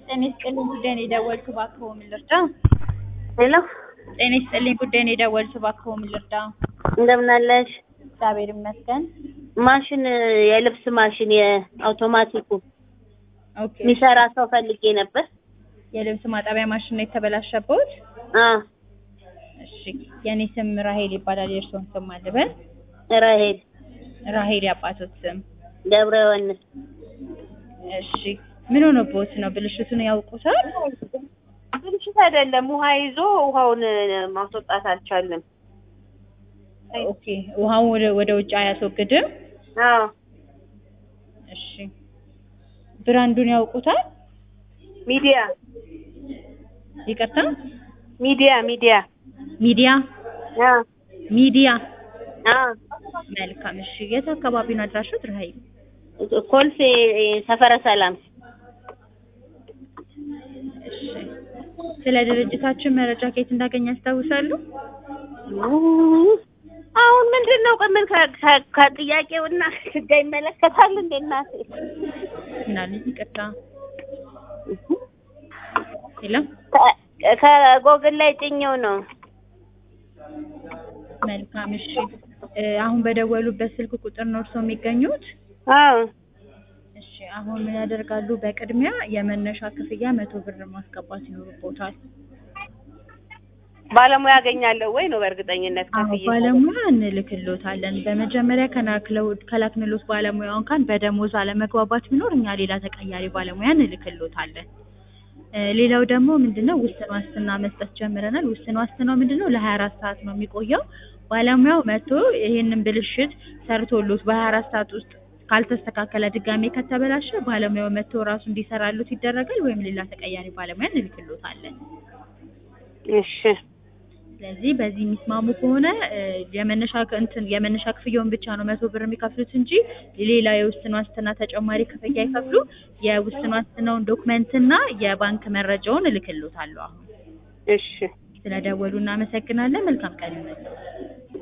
ጤና ይስጥልኝ ጉዳይ ነው የደወልኩት እባክዎ ምን ልርዳ? ሄሎ ጤና ይስጥልኝ ጉዳይ ነው የደወልኩት እባክዎ ምን ልርዳ? እንደምን አለሽ? እግዚአብሔር ይመስገን። ማሽን የልብስ ማሽን የአውቶማቲኩ ኦኬ የሚሰራ ሰው ፈልጌ ነበር። የልብስ ማጠቢያ ማሽን ነው የተበላሸበት? አ እሺ የኔ ስም ራሄል ይባላል። የእርስዎን ስም አልበል? ራሄል ራሄል የአባቶት ስም? ገብረ ዮሐንስ እሺ ምን ሆኖብዎት ነው? ብልሽቱን ያውቁታል? ብልሽት አይደለም፣ ውሃ ይዞ ውሃውን ማስወጣት አልቻለም። ኦኬ ውሃውን ወደ ወደ ውጭ አያስወግድም? አዎ እሺ ብራንዱን ያውቁታል? ሚዲያ ይቅርታ ሚዲያ ሚዲያ ሚዲያ አ ሚዲያ አ መልካም እሺ የት አካባቢ ነው አድራሹት ራሄል? ኮልፌ ሰፈረ ሰላም እሺ ስለ ድርጅታችን መረጃ ከየት እንዳገኘ ያስታውሳሉ? አሁን ምንድን ነው ምን ከጥያቄውና ጋር ይመለከታል እንዴ እናቴ? ምናለኝ ይቅርታ የለም ከ- ከጎግል ላይ ጭኘው ነው። መልካም እሺ እ አሁን በደወሉበት ስልክ ቁጥር ነው እርስዎ የሚገኙት? አዎ እሺ አሁን ምን ያደርጋሉ? በቅድሚያ የመነሻ ክፍያ መቶ ብር ማስገባት ይኖርቦታል። ባለሙያ ያገኛለሁ ወይ ነው በእርግጠኝነት አዎ ከፍዬ ባለሙያ እንልክሎታለን። በመጀመሪያ ከናክለው ከላክንሎት ባለሙያው እንኳን በደሞዝ አለመግባባት ቢኖር እኛ ሌላ ተቀያሪ ባለሙያ እንልክሎታለን። እ ሌላው ደግሞ ምንድነው ውስን ዋስትና መስጠት ጀምረናል። ውስን ዋስትናው ምንድነው ለሀያ አራት ሰዓት ነው የሚቆየው። ባለሙያው መጥቶ ይሄንን ብልሽት ሰርቶሎት በሀያ አራት ሰዓት ውስጥ ካልተስተካከለ ድጋሜ ከተበላሸ ባለሙያው መጥቶ ራሱ እንዲሰራሉት ይደረጋል ወይም ሌላ ተቀያሪ ባለሙያ እንልክሎታለን። እሺ ስለዚህ በዚህ የሚስማሙ ከሆነ እ የመነሻ ክ- እንትን የመነሻ ክፍያውን ብቻ ነው መቶ ብር የሚከፍሉት እንጂ ሌላ የውስን ዋስትና ተጨማሪ ክፍያ አይከፍሉ። የውስን ዋስትናውን ዶክመንትና የባንክ መረጃውን እልክሎታለሁ። አሁን እሺ ስለደወሉ እናመሰግናለን። መልካም ቀን ይሁንልዎት።